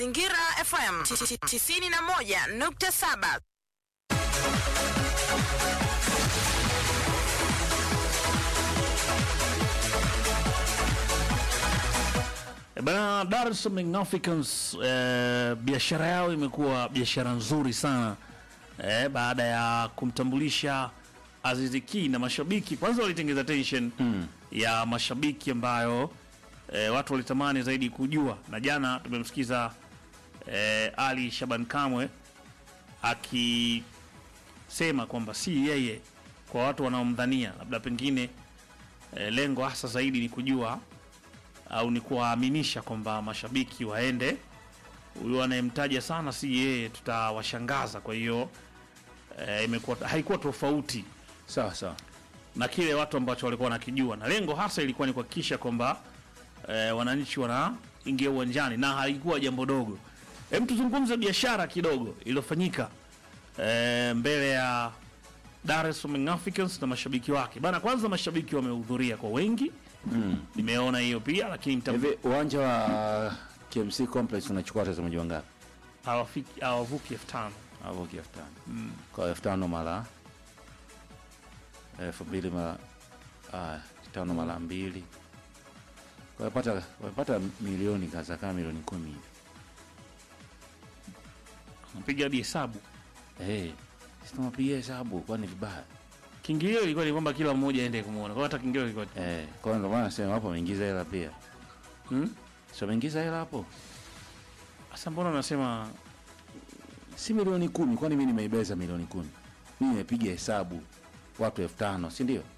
Mazingira FM 91.7. Eh, Bana, Dar es Salaam Young Africans eh, biashara yao imekuwa biashara nzuri sana eh, baada ya kumtambulisha Aziz Ki na mashabiki. Kwanza walitengeza tension ya mashabiki ambayo eh, watu walitamani zaidi kujua, na jana tumemsikiza eh, Ali Shaban Kamwe akisema kwamba si yeye, kwa watu wanaomdhania labda pengine eh, lengo hasa zaidi ni kujua au ni kuwaaminisha kwamba mashabiki waende, huyu anayemtaja sana si yeye, tutawashangaza. Kwa hiyo eh, imekuwa haikuwa tofauti Sawa sawa. na kile watu ambacho walikuwa wanakijua, na lengo hasa ilikuwa ni kuhakikisha kwamba eh, wananchi wanaingia uwanjani, na haikuwa jambo dogo. Hem, tuzungumze biashara kidogo iliyofanyika eh, mbele ya Dar es Salaam Young Africans na mashabiki wake bana. Kwanza mashabiki wamehudhuria kwa wengi nimeona hiyo pia, lakini mtam- Hivi uwanja wa KMC Complex unachukua watazamaji wangapi? hawafiki hawavuki elfu tano Havuki elfu tano. Kwa elfu tano mara elfu mbili mara ah, tano mara mbili Kwa wamepata wamepata milioni kaza kama milioni kumi hivi. napiga hadi hesabu. Eh, sisi tunapiga hesabu kwani vibaya. Kiingilio ilikuwa ni kwamba kila mmoja aende kumwona, kwa hata kiingilio ilikuwa Eh, kwa hiyo ndio maana nasema hapo wameingiza hela pia. hmm? Sio wameingiza hela hapo? Sasa mbona unasema Si milioni kumi, kwani mimi nimeibeza milioni kumi? Mimi nimepiga hesabu watu elfu tano, si ndio?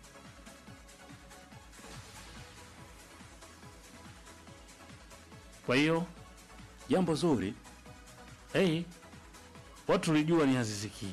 kwa hiyo Jambo zuri. hey, watu tulijua ni Aziz Ki,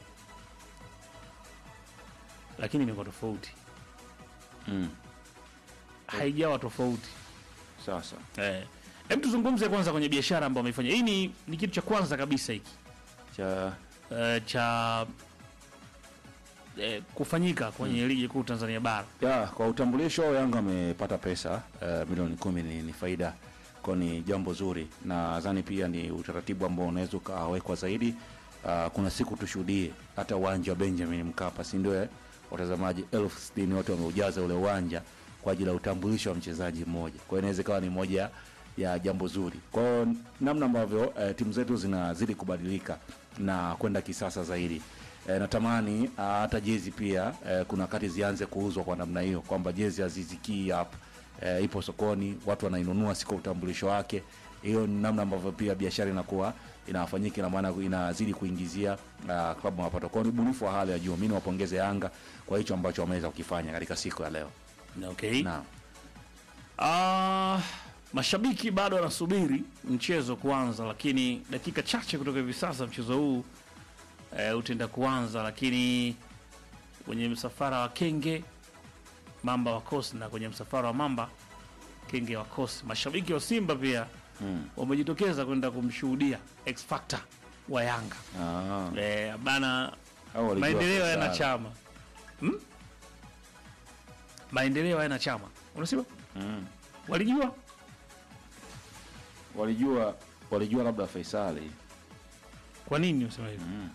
lakini imekuwa tofauti, Mm. haijawa tofauti. Sawa sawa. Eh, hem tuzungumze kwanza kwenye biashara ambayo wameifanya. Hii ni, ni kitu cha kwanza kabisa hiki Cha eh, cha eh, kufanyika kwenye ligi kuu Tanzania bara. ya kwa utambulisho Yanga amepata pesa uh, milioni kumi ni, ni faida kwa ni jambo zuri, na nadhani pia ni utaratibu ambao unaweza ukawekwa zaidi. Uh, kuna siku tushuhudie hata uwanja wa Benjamin Mkapa, si ndio? eh? Watazamaji elfu sitini wote wameujaza ule uwanja kwa ajili ya utambulisho wa mchezaji mmoja. Kwa hiyo inaweza ikawa ni moja ya jambo zuri. Kwa hiyo namna ambavyo uh, timu zetu zinazidi kubadilika na kwenda kisasa zaidi E, natamani ah, hata jezi pia e, kuna wakati zianze kuuzwa kwa namna hiyo kwamba jezi ya Aziz Ki hapa e, ipo sokoni, watu wanainunua si kwa utambulisho wake. Hiyo ni namna ambavyo pia biashara inakuwa inafanyika, ina maana inazidi kuingizia uh, klabu mapato. Kwa hiyo ni ubunifu wa hali ya juu. Mimi niwapongeze Yanga kwa hicho ambacho wameweza kukifanya katika siku ya leo. Okay. Naam. Ah, mashabiki bado wanasubiri mchezo kuanza, lakini dakika chache kutoka hivi sasa mchezo huu eh, utaenda kuanza, lakini kwenye msafara wa Kenge Mamba wakosi na kwenye msafara wa Mamba Kenge wakosi, mashabiki wa Simba pia Mm. wamejitokeza kwenda kumshuhudia X Factor wa Yanga Ah, eh, bana hao walijua maendeleo yana Faisal. chama hmm? maendeleo yana chama unasema Mm. walijua Walijua walijua labda Faisali. kwa nini unasema hivyo Mm.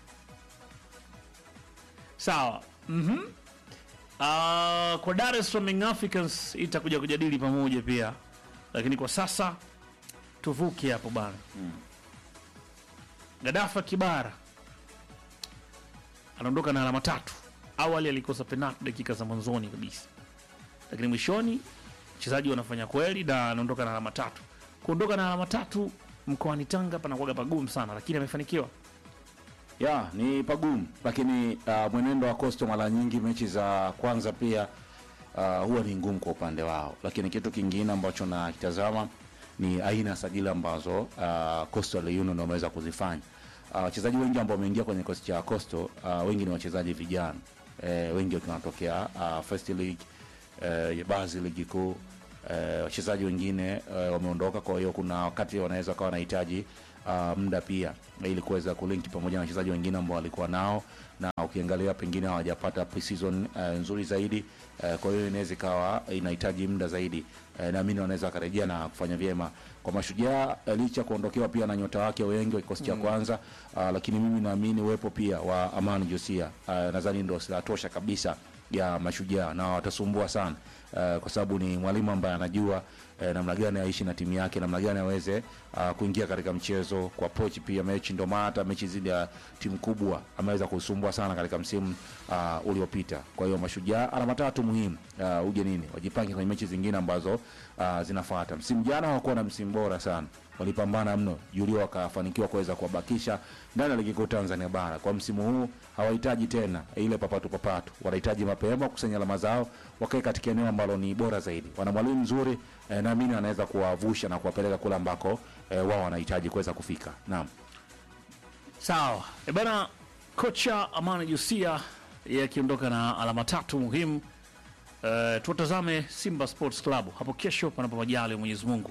sawa mm kwa Dar es Salaam Young Africans itakuja kujadili pamoja pia lakini kwa sasa tuvuke hapo bana Mm. Gadafa Kibara anaondoka na alama tatu. Awali alikosa penalti dakika za mwanzoni kabisa, lakini mwishoni mchezaji wanafanya kweli na anaondoka na alama tatu. Kuondoka na alama tatu mkoani Tanga panakuwaga pagumu sana, lakini amefanikiwa. ya ni pagumu lakini uh, mwenendo wa Coastal mara nyingi mechi za kwanza pia uh, huwa ni ngumu kwa upande wao, lakini kitu kingine ambacho nakitazama ni aina ya sajili ambazo uh, Coastal Union wameweza kuzifanya. Uh, wachezaji wengi ambao wameingia kwenye kikosi cha Coastal uh, wengi ni wachezaji vijana eh, wengi wakiwa wanatokea uh, first league eh, baadhi ligi kuu eh, wachezaji wengine eh, wameondoka, kwa hiyo kuna wakati wanaweza kawa wanahitaji uh, muda pia ili kuweza kulink pamoja na wachezaji wengine ambao walikuwa nao, na ukiangalia pengine hawajapata pre-season uh, nzuri zaidi uh, kwa hiyo inaweza ikawa inahitaji muda zaidi uh, naamini wanaweza wakarejea na kufanya vyema kwa Mashujaa uh, licha ya kuondokewa pia na nyota wake wengi wa kikosi cha kwanza uh, lakini mimi naamini uwepo pia wa Amani Josia uh, nadhani ndio silaha tosha kabisa ya Mashujaa na watasumbua sana uh, kwa sababu ni mwalimu ambaye anajua uh, namna gani aishi na timu yake, namna gani aweze uh, kuingia katika mchezo kwa approach pia mechi. Ndio maana hata mechi zidi ya timu kubwa ameweza kusumbua sana katika msimu uh, uliopita. Kwa hiyo Mashujaa alama tatu muhimu uh, ugenini, wajipange kwenye mechi zingine ambazo uh, zinafuata. Msimu jana hawakuwa na msimu bora sana walipambana mno Julio wakafanikiwa kuweza kuwabakisha ndani ya ligi kuu Tanzania bara. Kwa msimu huu hawahitaji tena ile papatu papatu, wanahitaji mapema kukusanya alama zao, wakae katika eneo ambalo ni bora zaidi. Wana mwalimu mzuri eh, naamini anaweza kuwavusha na kuwapeleka kule ambako eh, wao wanahitaji kuweza kufika. Naam. Sawa e bana, kocha Amani Jusia yeye akiondoka na alama tatu muhimu. Uh, tuwatazame Simba Sports Club hapo kesho, panapo majali ya Mwenyezi Mungu.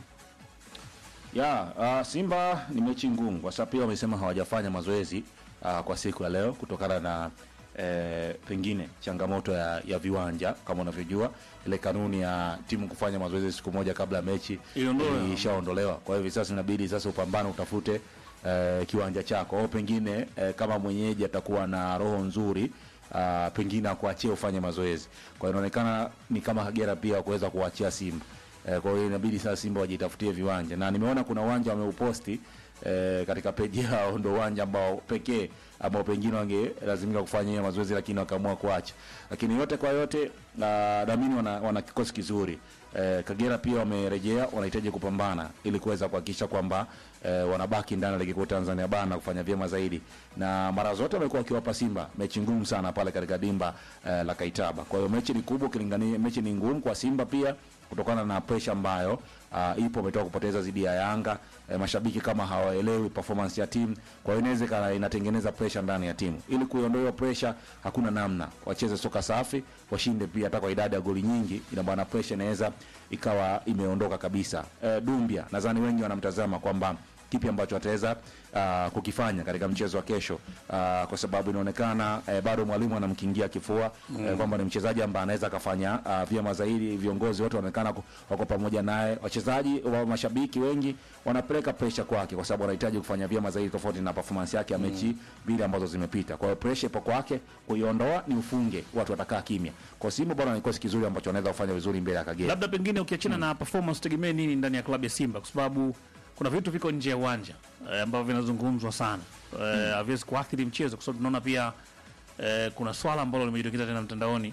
Ya, uh, Simba ni mechi ngumu kwa sababu pia wamesema hawajafanya mazoezi uh, kwa siku ya leo kutokana na eh, pengine changamoto ya, ya viwanja kama unavyojua ile kanuni ya timu kufanya mazoezi siku moja kabla ya mechi Iliondolewa. ilishaondolewa. Kwa hiyo hivi sasa inabidi sasa upambane utafute eh, kiwanja chako au pengine eh, kama mwenyeji atakuwa na roho nzuri uh, pengine akuachie ufanye mazoezi. Kwa hiyo inaonekana ni kama Kagera pia kuweza kuachia Simba. Eh, kwa hiyo inabidi sasa Simba wajitafutie viwanja, na nimeona kuna uwanja wameuposti eh, katika peji yao, ndo uwanja ambao pekee ambao pengine wangelazimika kufanyia mazoezi, lakini wakaamua kuacha. Lakini yote kwa yote, na naamini wana, wana kikosi kizuri eh, Kagera pia wamerejea, wanahitaji kupambana ili kuweza kuhakikisha kwamba eh, wanabaki ndani ya ligi kuu Tanzania bara na kufanya vyema zaidi, na mara zote wamekuwa wakiwapa Simba mechi ngumu sana pale katika dimba eh, la Kaitaba. Kwa hiyo mechi ni kubwa ukilingania, mechi ni ngumu kwa Simba pia kutokana na presha ambayo uh, ipo ametoka kupoteza dhidi ya Yanga. E, mashabiki kama hawaelewi performance ya timu, kwa hiyo inaweza ikawa inatengeneza presha ndani ya timu. Ili kuiondoa hiyo presha, hakuna namna, wacheze soka safi, washinde pia hata kwa idadi ya goli nyingi, ina maana presha inaweza ikawa imeondoka kabisa. E, Dumbia nadhani wengi wanamtazama kwamba kipi ambacho ataweza uh, kukifanya katika mchezo wa kesho uh, kwa sababu inaonekana uh, bado mwalimu anamkingia kifua mm. uh, kwamba ni mchezaji ambaye anaweza akafanya uh, vyema zaidi. Viongozi wote wanaonekana ku- wako pamoja naye, wachezaji wa mashabiki wengi wanapeleka presha kwake, kwa sababu wanahitaji kufanya vyema zaidi, tofauti na performance yake ya mechi mbili ambazo zimepita. Kwa hiyo presha ipo kwake, kuiondoa ni ufunge, watu watakaa kimya. Kwa Simba bwana, ni kikosi kizuri ambacho wanaweza kufanya vizuri mbele ya Kagera. Labda pengine ukiachana na performance, tegemee nini ndani ya klabu ya Simba, kwa sababu kuna vitu viko nje ya uwanja eh, ambavyo vinazungumzwa sana eh, haviwezi kuathiri mchezo, kwa sababu tunaona pia eh, kuna swala ambalo limejitokeza tena mtandaoni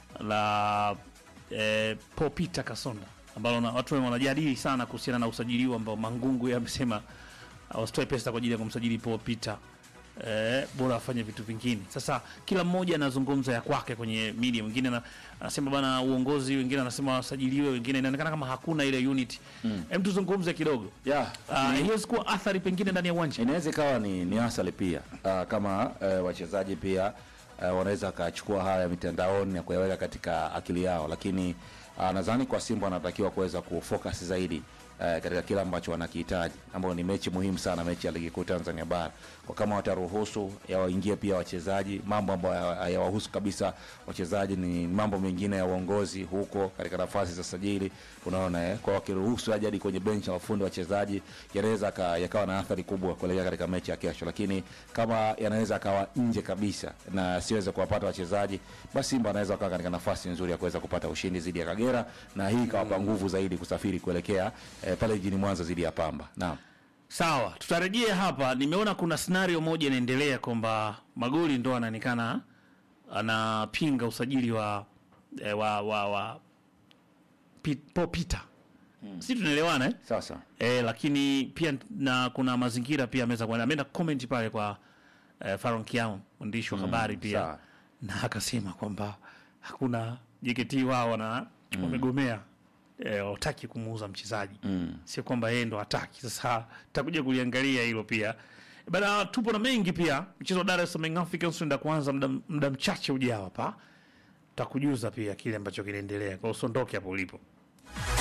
la eh, Paul Peter Kasonda ambalo na, watu wanajadili sana kuhusiana na usajili huu ambao Mangungu yeye amesema wasitoe pesa kwa ajili ya kumsajili Paul Peter eh, bora afanye vitu vingine. Sasa kila mmoja anazungumza ya kwake kwenye media, mwingine ana- anasema bana uongozi, wengine anasema wasajiliwe, wengine inaonekana kama hakuna ile unity. Hem, tuzungumze kidogo Yeah, uh, hiyo kuwa athari pengine ndani ya uwanja. inaweza ikawa ni, ni asali pia uh, kama uh, wachezaji pia uh, wanaweza wakachukua haya mitandaoni na kuyaweka katika akili yao, lakini uh, nadhani kwa Simba wanatakiwa kuweza kufocus zaidi uh, katika kile ambacho wanakihitaji, ambayo ni mechi muhimu sana, mechi ya ligi kuu Tanzania bara. Kwa kama wataruhusu yawaingie pia wachezaji, mambo ambayo hayawahusu kabisa wachezaji ni mambo mengine ya uongozi huko katika nafasi za sajili, unaona eh, kwa wakiruhusu aje hadi kwenye benchi la wafundi wachezaji, yanaweza ka- yakawa na athari kubwa kuelekea katika mechi ya kesho, lakini kama yanaweza akawa nje kabisa na siweze kuwapata wachezaji, basi Simba anaweza kuwa katika nafasi nzuri ya kuweza kupata ushindi dhidi ya Kagera, na hii ikawapa nguvu zaidi kusafiri kuelekea eh, pale jijini Mwanza dhidi ya Pamba. Naam. Sawa, tutarejea hapa. Nimeona kuna scenario moja inaendelea kwamba Magoli ndo anaonekana anapinga usajili wa eh, wa wa, wa Pit- Paul Peter. Si tunaelewana eh? Sasa Eh, lakini pia na kuna mazingira pia ameweza kuenda ameenda comment pale kwa eh, Faron Kiao mwandishi wa habari pia sawa. na akasema kwamba hakuna JKT wao wana wamegomea eh, wataki kumuuza mchezaji mm. sio kwamba yeye ndo hataki. Sasa tutakuja kuliangalia hilo pia bana. Tupo na mengi pia, mchezo wa Dar es Salaam Young Africans unaenda kuanza muda muda mchache ujao hapa, tutakujuza pia kile ambacho kinaendelea, kwa hiyo usiondoke hapo ulipo.